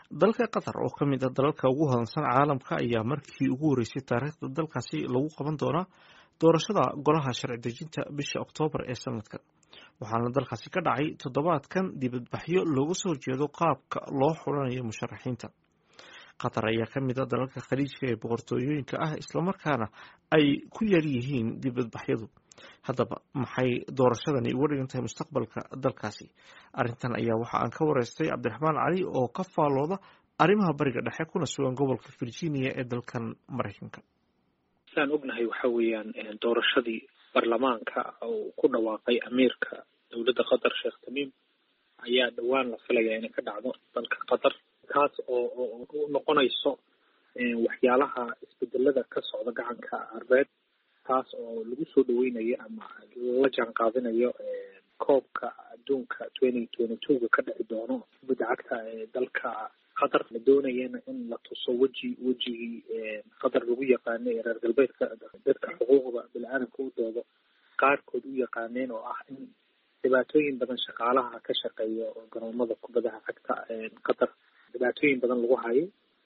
dalka qatar oo ka mid ah dalalka ugu hodansan caalamka ayaa markii ugu horeysay taariikhda dalkaasi lagu qaban doonaa doorashada golaha sharci dejinta bisha oktoobar ee sanadkan waxaana dalkaasi ka dhacay toddobaadkan dibadbaxyo looga soo jeedo qaabka loo xulanayo musharaxiinta qatar ayaa ka mid ah dalalka khaliijka ee boqortooyooyinka ah islamarkaana ay ku yar yihiin dibadbaxyadu haddaba maxay doorashadani uga dhigan tahay mustaqbalka dalkaasi arrintan ayaa waxa aan ka wareystay cabdiraxmaan cali oo ka faalooda arrimaha bariga dhexe kuna sugan gobolka virginia ee dalkan maraykanka sidaan ognahay waxa weeyaan doorashadii baarlamaanka uu ku dhawaaqay amiirka dowladda qatar sheekh tamiim ayaa dhowaan la filaya inay ka dhacdo dalka qatar kaas oo u noqonayso waxyaalaha isbedelada ka socda gacanka arbeed taas oo lagu soo dhaweynayo ama la jaan qaadinayo koobka adduunka twenty twenty two-ga ka dhici doono kubadda cagta ee dalka qatar la doonayana in la tuso weji wejigii qatar lagu yaqaanay ee reer galbeedka dadka xuquuqda bini-aadamka u doodo qaarkood u yaqaaneen oo ah in dhibaatooyin badan shaqaalaha ka shaqeeya garoomada kubadaha cagta qatar dhibaatooyin badan lagu hayo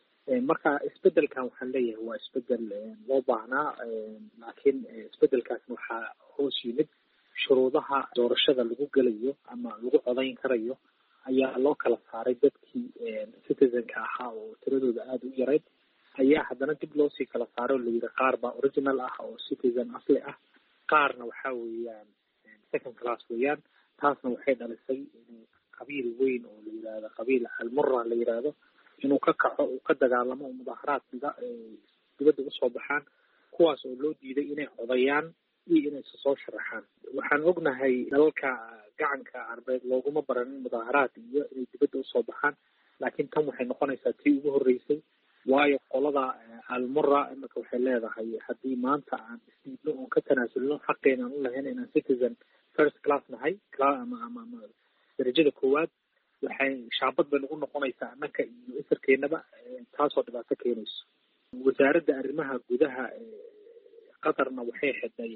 marka isbedelkan waxaan leeyahay waa isbedel loo baahnaa laakiin isbedelkaasna waxaa hoos yimid shuruudaha doorashada lagu gelayo ama lagu codayn karayo ayaa loo kala saaray dadkii citizenka ahaa oo tiradooda aada u yarayd ayaa haddana dib loosii kala saaray oo layidhi qaar baa original ah oo citizen asli ah qaarna waxa weeyaan second class weeyaan taasna waxay dhalisay in qabiil weyn oo la yidhaahdo qabiil almura la yidhaahdo inuu ka kaco uu ka dagaalamo oo mudaharaad diga dibadda usoo baxaan kuwaas oo loo diiday inay codayaan iyo inay isa soo sharaxaan waxaan ognahay dalalka gacanka arbeed looguma baranin mudaharaad iyo inay dibadda usoo baxaan laakiin tan waxay noqonaysaa tii ugu horreysay waayo qolada almura imika waxay leedahay haddii maanta aan isdiidno oon ka tanaasulno xaqeena aan u lahayn inaan citizen first class nahay ama ama ama darajada koowaad waxay shaabad bay nagu noqonaysaa annaka iyo isarkeenaba taasoo dhibaato keenayso wasaaradda arrimaha gudaha qatarna waxay xidhay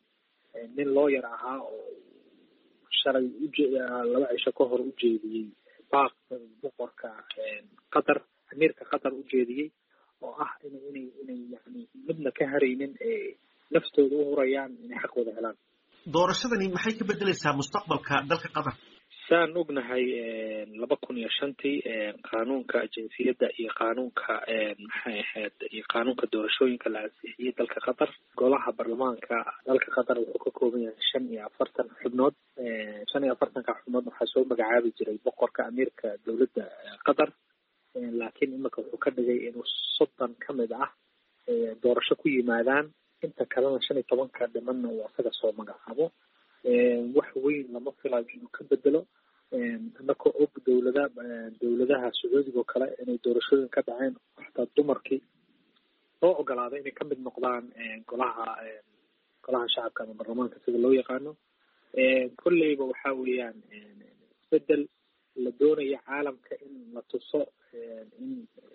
nin looyar ahaa oo shalay uje laba cisho ka hor ujeediyey baaq boqorka qatar amiirka qatar ujeediyey oo ah in inay inay yani midna ka haraynin naftooda u hurayaan inay xaq wada helaan doorashadani maxay ka bedeleysaa mustaqbalka dalka qatar saan ognahay laba kun iyo shantii qaanuunka jinsiyadda iyo qaanuunka maxay ahayd iyo qaanuunka doorashooyinka la ansixiyey dalka qatar golaha baarlamaanka dalka qatar wuxuu ka kooban yahay shan iyo afartan xubnood shan iyo afartanka xubnood waxaa soo magacaabi jiray boqorka amiirka dowladda qatar laakiin imika wuxuu ka dhigay inuu soddon ka mid ah doorasho ku yimaadaan inta kalena shan iyo tobanka dhimanna uu asaga soo magacaabo wax weyn lama filayo inuu ka bedelo inakoo og dowlada dowladaha sacuudiga oo kale inay doorashooyin ka dhaceen xataa dumarkii loo ogolaaday inay kamid noqdaan golaha golaha shacabka ama baarlamaanka sida loo yaqaano kolleyba waxa weeyaan isbedel la doonaya caalamka in la tuso in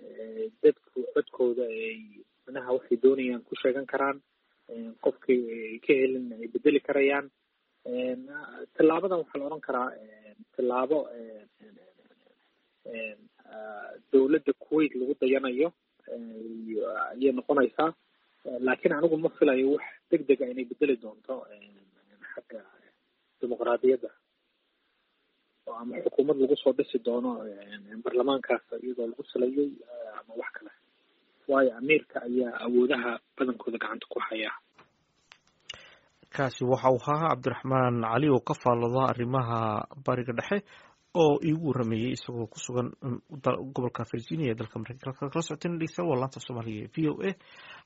dadku codkooda ay manaha waxay doonayaan ku sheegan karaan qofkii ay ka helin ay bedeli karayaan tillaabadan waxaa la odhan karaa tillaabo dowladda kuwait lagu dayanayo ayay noqonaysaa laakiin anigu ma filayo wax deg dega inay bedeli doonto xagga dimuqraadiyadda oo ama xukuumad lagu soo dhisi doono baarlamaankaas iyadoo lagu salayay ama wax kale waayo amiirka ayaa awoodaha badankooda gacanta ku haya kaasi waxa uu ahaa cabdiraxmaan cali oo ka faallooda arrimaha bariga dhexe oo iigu warameeyey isagoo ku sugan gobolka virginia ee dalka mareykanka kala socoteen dhegeystayaal waa laanta soomaaliga ee v o a